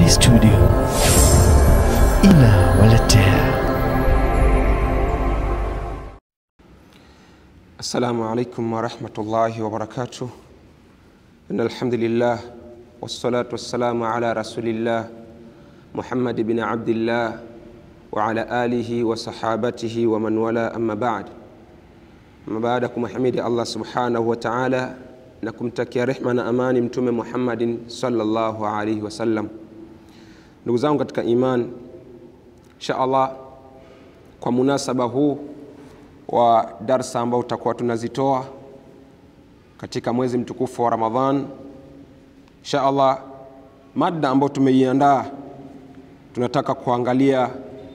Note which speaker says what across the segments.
Speaker 1: Jamvi Studio inawaletea
Speaker 2: السلام عليكم ورحمة الله وبركاته إن الحمد لله والصلاة والسلام على رسول الله محمد بن عبد الله وعلى آله وصحابته ومن والاه أما بعد أما بعد kumhimidi Allah subhanahu wa ta'ala na kumtakia rehma na amani mtume Muhammadin sallallahu alaihi wasallam. Ndugu zangu katika iman, insha Allah kwa munasaba huu wa darsa ambao tutakuwa tunazitoa katika mwezi mtukufu wa Ramadhan. Insha Allah, mada ambayo tumeiandaa tunataka kuangalia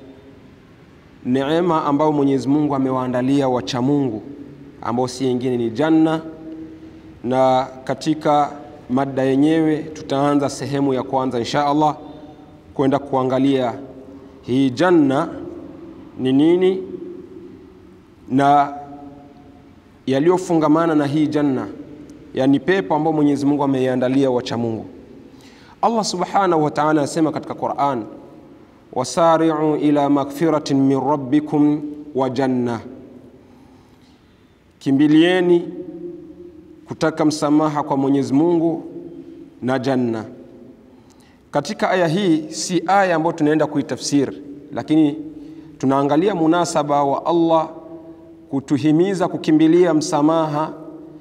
Speaker 2: neema ambayo Mwenyezi Mungu amewaandalia wacha Mungu ambao si yingine ni janna, na katika mada yenyewe tutaanza sehemu ya kwanza insha Allah kwenda kuangalia hii janna ni nini na yaliyofungamana na hii janna, yani pepo ambayo Mwenyezi Mungu ameiandalia wacha Mungu. Allah Subhanahu wa Ta'ala anasema katika Qur'an, wasari'u ila magfiratin min rabbikum wa janna, kimbilieni kutaka msamaha kwa Mwenyezi Mungu na janna. Katika aya hii si aya ambayo tunaenda kuitafsiri, lakini tunaangalia munasaba wa Allah kutuhimiza kukimbilia msamaha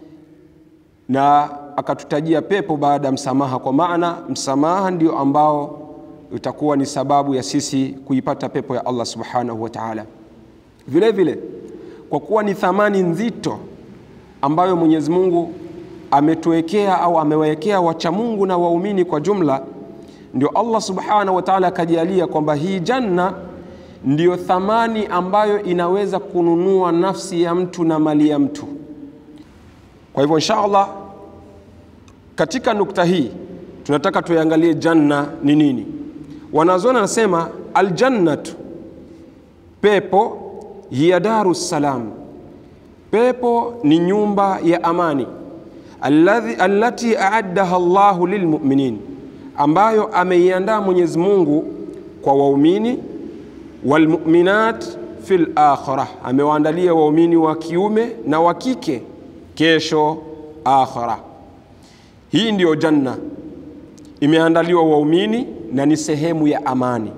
Speaker 2: na akatutajia pepo baada ya msamaha, kwa maana msamaha ndio ambao utakuwa ni sababu ya sisi kuipata pepo ya Allah subhanahu wa ta'ala. Vile vile kwa kuwa ni thamani nzito ambayo Mwenyezi Mungu ametuwekea au amewekea wacha Mungu na waumini kwa jumla, ndio Allah subhanahu wa ta'ala akajalia kwamba hii janna ndiyo thamani ambayo inaweza kununua nafsi ya mtu na mali ya mtu. Kwa hivyo insha Allah, katika nukta hii tunataka tuangalie janna ni nini. Wanazuoni anasema aljannatu, pepo hiya daru salam, pepo ni nyumba ya amani, alladhi allati aaddaha Allahu lilmuminin, ambayo ameiandaa Mwenyezi Mungu kwa waumini walmuminat fil akhirah, amewaandalia waumini wa kiume na wa kike kesho akhira. Hii ndiyo janna imeandaliwa waumini na ni sehemu ya amani.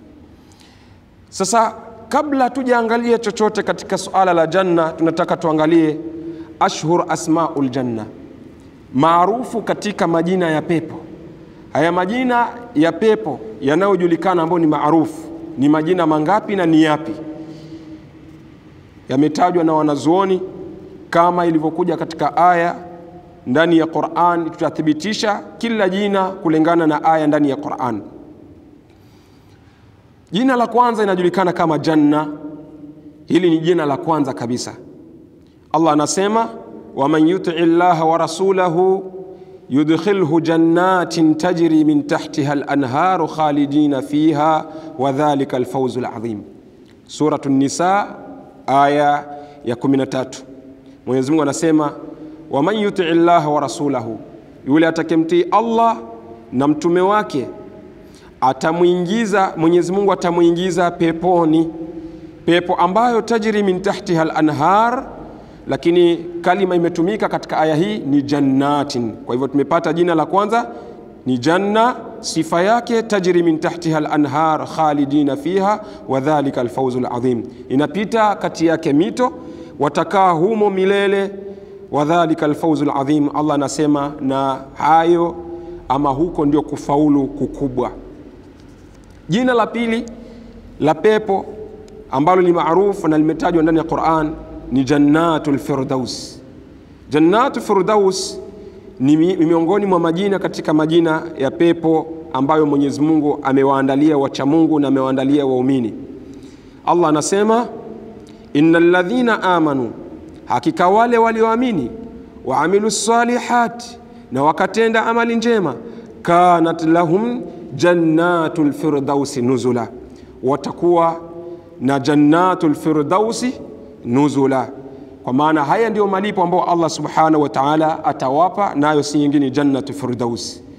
Speaker 2: Sasa kabla tujaangalia chochote katika suala la janna, tunataka tuangalie ashhur asmaul janna, maarufu katika majina ya pepo. Haya majina ya pepo yanayojulikana ambayo ni maarufu ni majina mangapi na ni yapi? Yametajwa na wanazuoni kama ilivyokuja katika aya ndani ya Qur'an. Tutathibitisha kila jina kulingana na aya ndani ya Qur'an. Jina la kwanza inajulikana kama janna. Hili ni jina la kwanza kabisa. Allah anasema waman yutii llaha wa rasulahu yudkhilhu jannatin tajri min tahtiha al-anharu khalidina fiha wa dhalika al-fawzu al-azim. Suratu Nisa aya ya 13. Mwenyezi Mungu anasema waman yutii llaha wa rasulahu, yule atakemtii Allah na mtume wake atamwingiza Mwenyezi Mungu atamwingiza peponi, pepo ambayo tajri min tahtiha al-anhar lakini kalima imetumika katika aya hii ni jannatin. Kwa hivyo tumepata jina la kwanza ni janna, sifa yake tajri min tahtiha al-anhar khalidina fiha wa dhalika al-fawzu al-azim, inapita kati yake mito, watakaa humo milele, wa dhalika al-fawzu al-azim. Allah anasema na hayo ama huko ndio kufaulu kukubwa. Jina la pili la pepo ambalo ni maarufu na limetajwa ndani ya Qur'an ni jannatul firdaus. Jannatul firdaus ni miongoni mwa majina katika majina ya pepo ambayo Mwenyezi Mungu amewaandalia wacha Mungu na amewaandalia waumini. Allah anasema innal ladhina amanu, hakika wale walioamini, wa amilu salihati, na wakatenda amali njema, kanat lahum jannatul firdausi nuzula, watakuwa na jannatul firdausi nuzula. Kwa maana haya ndiyo malipo ambayo Allah subhanahu wa ta'ala atawapa, nayo si nyingine jannatu firdaus.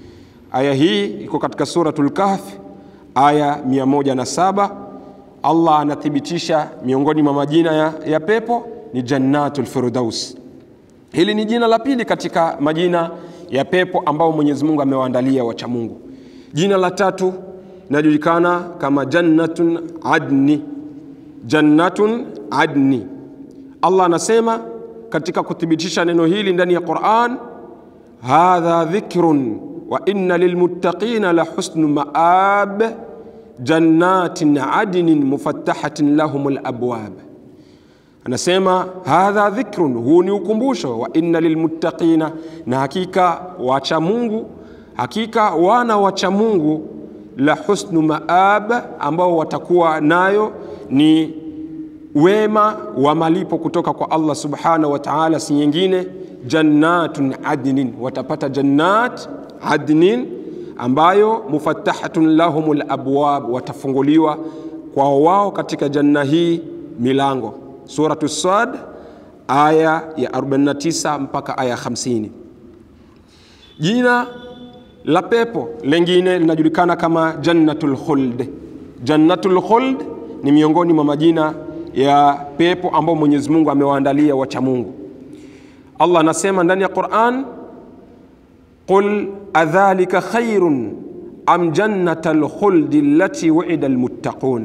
Speaker 2: Aya hii iko katika Suratul Kahf aya 107. Allah anathibitisha miongoni mwa majina ya, ya pepo ni Jannatul Firdaus. Hili ni jina la pili katika majina ya pepo ambao Mwenyezi Mungu amewaandalia wacha Mungu. Jina la tatu linajulikana kama Jannatun Adni. Jannatun Adni. Allah anasema katika kuthibitisha neno hili ndani ya Qur'an, hadha dhikrun wa inna lilmuttaqina la husnu maab jannatin adnin mufattahatin lahumul abwab. Anasema hadha dhikrun, huu ni ukumbusho, wa inna lilmuttaqina, na hakika wacha Mungu, hakika wana wacha Mungu, la husnu maab, ambao watakuwa nayo ni wema wa malipo kutoka kwa Allah subhanahu wa ta'ala, si nyingine jannatun adnin, watapata jannat adnin ambayo mufattahatun lahumul abwab, watafunguliwa kwa wao katika janna hii milango. Suratu Sad aya ya 49 mpaka aya 50. Jina la pepo lengine linajulikana kama jannatul khuld. Jannatul khuld ni miongoni mwa majina ya pepo ambao Mwenyezi Mungu amewaandalia wacha Mungu. Allah anasema ndani ya Qur'an, qul adhalika khairun am jannatal khuldi allati wu'ida almuttaqun,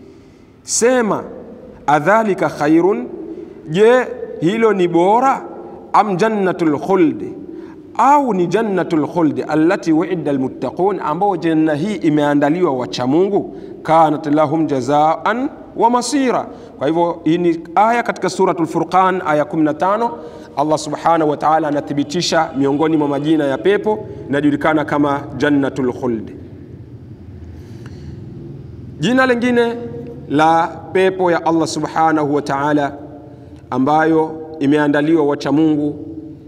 Speaker 2: sema adhalika khairun, je hilo ni bora? Am jannatul khuldi, au ni jannatul khuldi allati wu'ida almuttaqun, ambao janna hii imeandaliwa wacha Mungu, kanat lahum jazaan wa masira. Kwa hivyo hii ni aya katika suratul Furqan aya 15. Allah subhanahu wa ta'ala anathibitisha miongoni mwa majina ya pepo inajulikana kama jannatul khuld. Jina lingine la pepo ya Allah subhanahu wa ta'ala ambayo imeandaliwa wacha Mungu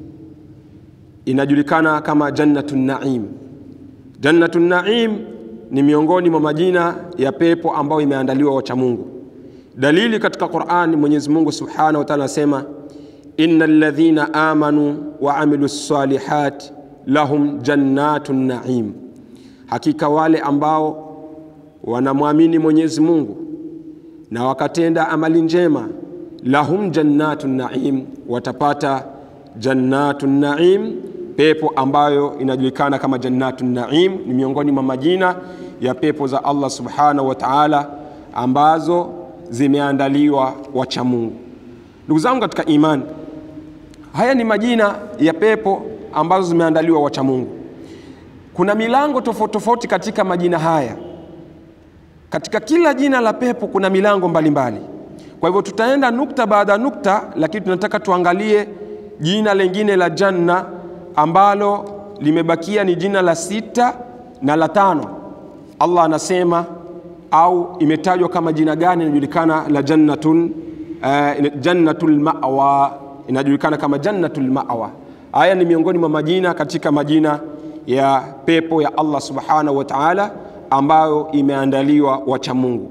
Speaker 2: inajulikana kama jannatun naim. Jannatun naim ni miongoni mwa majina ya pepo ambayo imeandaliwa wacha Mungu. Dalili katika Qur'an, Mwenyezi Mungu Subhanahu wa Ta'ala anasema innal ladhina amanu wa amilu salihat lahum jannatun naim, hakika wale ambao wanamwamini Mwenyezi Mungu na wakatenda amali njema, lahum jannatun naim, watapata jannatun naim, pepo ambayo inajulikana kama jannatun naim. Ni miongoni mwa majina ya pepo za Allah Subhanahu wa Ta'ala ambazo zimeandaliwa wacha Mungu. Ndugu zangu katika imani, haya ni majina ya pepo ambazo zimeandaliwa wacha Mungu. Kuna milango tofauti tofauti katika majina haya. Katika kila jina la pepo kuna milango mbalimbali mbali. Kwa hivyo tutaenda nukta baada ya nukta, lakini tunataka tuangalie jina lingine la janna ambalo limebakia ni jina la sita na la tano. Allah anasema au imetajwa kama jina gani? Inajulikana la jannatun uh, jannatul ma'wa, inajulikana kama jannatul ma'wa. Haya ni miongoni mwa majina katika majina ya pepo ya Allah subhanahu wa ta'ala ambayo imeandaliwa wacha Mungu.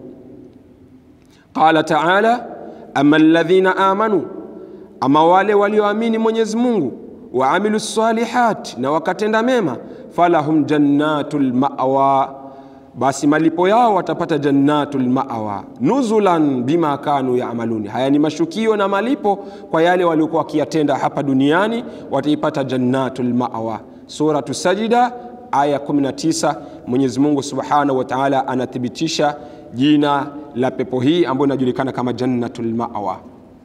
Speaker 2: Qala ta'ala, amma alladhina amanu, ama wale walioamini Mwenyezi Mungu, wa amilu salihat, na wakatenda mema, falahum jannatul ma'wa basi malipo yao watapata jannatul ma'wa nuzulan bima kanu ya'maluni. Haya ni mashukio na malipo kwa yale waliokuwa wakiyatenda hapa duniani, wataipata jannatul ma'wa. Suratu Sajida aya 19, Mwenyezi Mungu Subhanahu wa Ta'ala anathibitisha jina la pepo hii ambayo inajulikana kama jannatul ma'wa.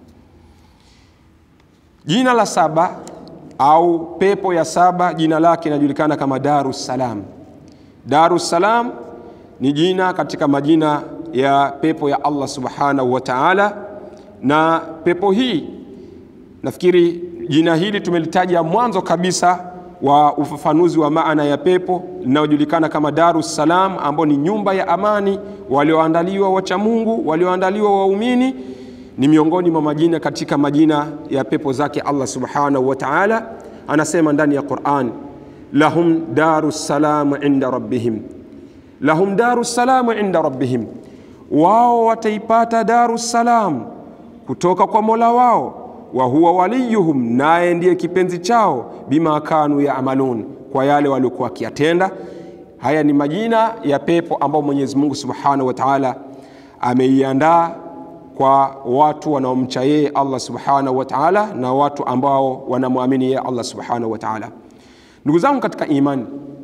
Speaker 2: Jina la saba au pepo ya saba, jina lake inajulikana kama Darus Salam. Darus Salam ni jina katika majina ya pepo ya Allah subhanahu wa ta'ala. Na pepo hii nafikiri jina hili tumelitaja mwanzo kabisa wa ufafanuzi wa maana ya pepo linalojulikana kama Darus Salam, ambao ni nyumba ya amani, walioandaliwa wacha Mungu, walioandaliwa waumini. Ni miongoni mwa majina katika majina ya pepo zake Allah subhanahu wa ta'ala. Anasema ndani ya Qur'an, lahum darus salam inda rabbihim lahum daru salamu inda rabbihim, wao wataipata daru salam kutoka kwa mola wao. wa huwa waliyuhum, naye ndiye kipenzi chao, bima kanu yaamalun, kwa yale waliokuwa wakiyatenda. Haya ni majina ya pepo ambao Mwenyezi Mungu Subhanahu wa Ta'ala ameiandaa kwa watu wanaomcha yeye Allah Subhanahu wa Ta'ala na watu ambao wanamwamini yeye Allah Subhanahu wa Ta'ala. Ndugu zangu katika imani,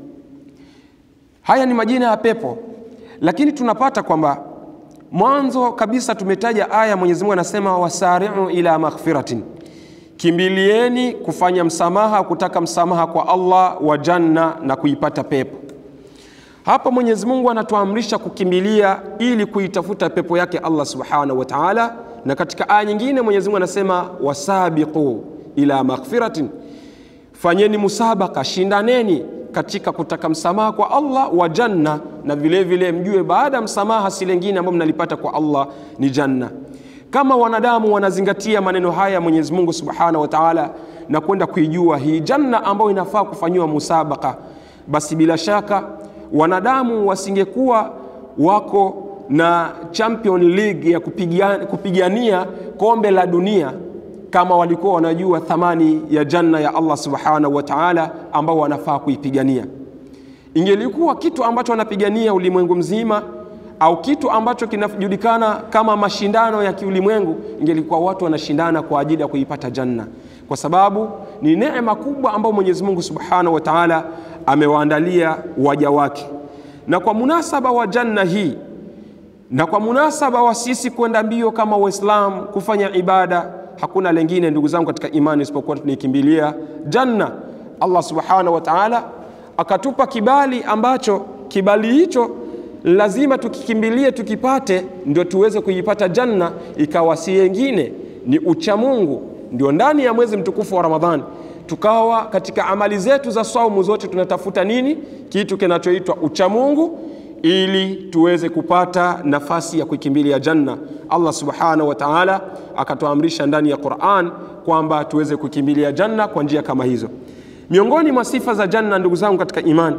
Speaker 2: haya ni majina ya pepo, lakini tunapata kwamba mwanzo kabisa tumetaja aya, Mwenyezi Mungu anasema wasari'u ila maghfiratin, kimbilieni kufanya msamaha, kutaka msamaha kwa Allah wa janna na kuipata pepo. Hapa Mwenyezi Mungu anatuamrisha kukimbilia ili kuitafuta pepo yake Allah Subhanahu wa Ta'ala, na katika aya nyingine Mwenyezi Mungu anasema wasabiqu ila maghfiratin, fanyeni musabaka, shindaneni katika kutaka msamaha kwa Allah wa janna, na vile vile mjue baada ya msamaha si lengine ambao mnalipata kwa Allah ni janna. Kama wanadamu wanazingatia maneno haya Mwenyezi Mungu Subhanahu wa Ta'ala na kwenda kuijua hii janna ambayo inafaa kufanyiwa musabaka, basi bila shaka wanadamu wasingekuwa wako na Champion League ya kupigania, kupigania kombe la dunia kama walikuwa wanajua thamani ya janna ya Allah Subhanahu wa Ta'ala ambao wanafaa kuipigania. Ingelikuwa kitu ambacho wanapigania ulimwengu mzima au kitu ambacho kinajulikana kama mashindano ya kiulimwengu, ingelikuwa watu wanashindana kwa ajili ya kuipata janna, kwa sababu ni neema kubwa ambayo Mwenyezi Mungu Subhanahu wa Ta'ala amewaandalia waja wake. Na kwa munasaba wa janna hii na kwa munasaba wa sisi kwenda mbio kama Waislamu kufanya ibada, hakuna lengine ndugu zangu katika imani isipokuwa tunaikimbilia janna. Allah Subhanahu wa Ta'ala akatupa kibali ambacho kibali hicho lazima tukikimbilie tukipate, ndio tuweze kuipata janna, ikawa si yengine ni uchamungu. Ndio ndani ya mwezi mtukufu wa Ramadhani tukawa katika amali zetu za saumu zote tunatafuta nini? Kitu kinachoitwa uchamungu, ili tuweze kupata nafasi ya kuikimbilia janna. Allah subhanahu wa ta'ala akatuamrisha ndani ya Qur'an kwamba tuweze kukimbilia janna kwa njia kama hizo. Miongoni mwa sifa za janna, ndugu zangu katika imani,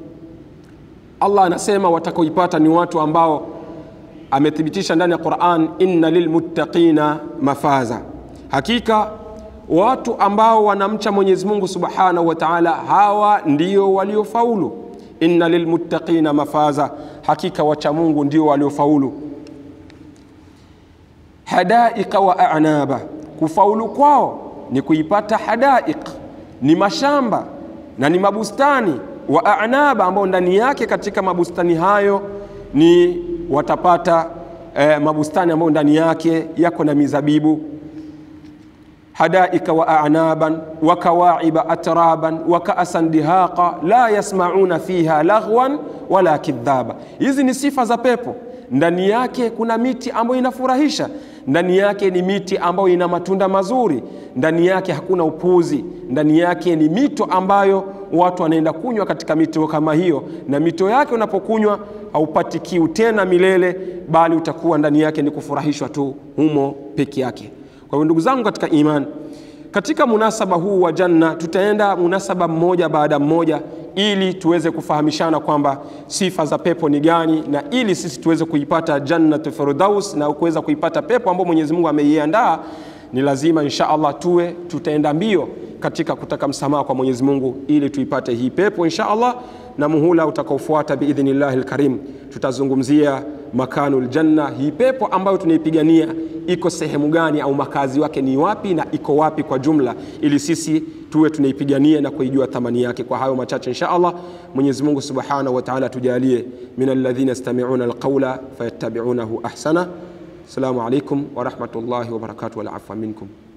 Speaker 2: Allah anasema watakaoipata ni watu ambao amethibitisha ndani ya Qur'an, inna lilmuttaqina mafaza, hakika watu ambao wanamcha Mwenyezi Mungu Subhanahu wa Ta'ala, hawa ndio waliofaulu. Inna lilmuttaqina mafaza, hakika wacha Mungu ndio waliofaulu. Hadaiqa wa a'naba, kufaulu kwao ni kuipata hadaiq, ni mashamba na ni mabustani wa a'naba, ambao ndani yake katika mabustani hayo ni watapata eh, mabustani ambayo ndani yake yako na mizabibu hadaika wa a'naban wa kawaiba atraban wa ka'san dihaqa la yasmauna fiha laghwan wala kidhaba. Hizi ni sifa za pepo. Ndani yake kuna miti ambayo inafurahisha, ndani yake ni miti ambayo ina matunda mazuri, ndani yake hakuna upuzi, ndani yake ni mito ambayo watu wanaenda kunywa katika mito kama hiyo, na mito yake unapokunywa haupati kiu tena milele, bali utakuwa ndani yake ni kufurahishwa tu humo peke yake. Kwa hiyo ndugu zangu katika imani, katika munasaba huu wa janna tutaenda munasaba mmoja baada mmoja, ili tuweze kufahamishana kwamba sifa za pepo ni gani, na ili sisi tuweze kuipata jannatu firdaus na kuweza kuipata pepo ambayo Mwenyezi Mungu ameiandaa, ni lazima insha Allah tuwe tutaenda mbio katika kutaka msamaha kwa Mwenyezi Mungu ili tuipate hii pepo insha Allah. Na muhula utakaofuata biidhnillahi lkarim tutazungumzia makanul janna, hii pepo ambayo tunaipigania iko sehemu gani, au makazi wake ni wapi na iko wapi kwa jumla, ili sisi tuwe tunaipigania na kuijua thamani yake. Kwa hayo machache insha Allah, Mwenyezi Mungu subhanahu wa ta'ala tujalie min alladhina yastami'una alqawla fayattabi'unahu ahsana. Assalamu alaikum wa rahmatullahi wa barakatuh wal afwa minkum.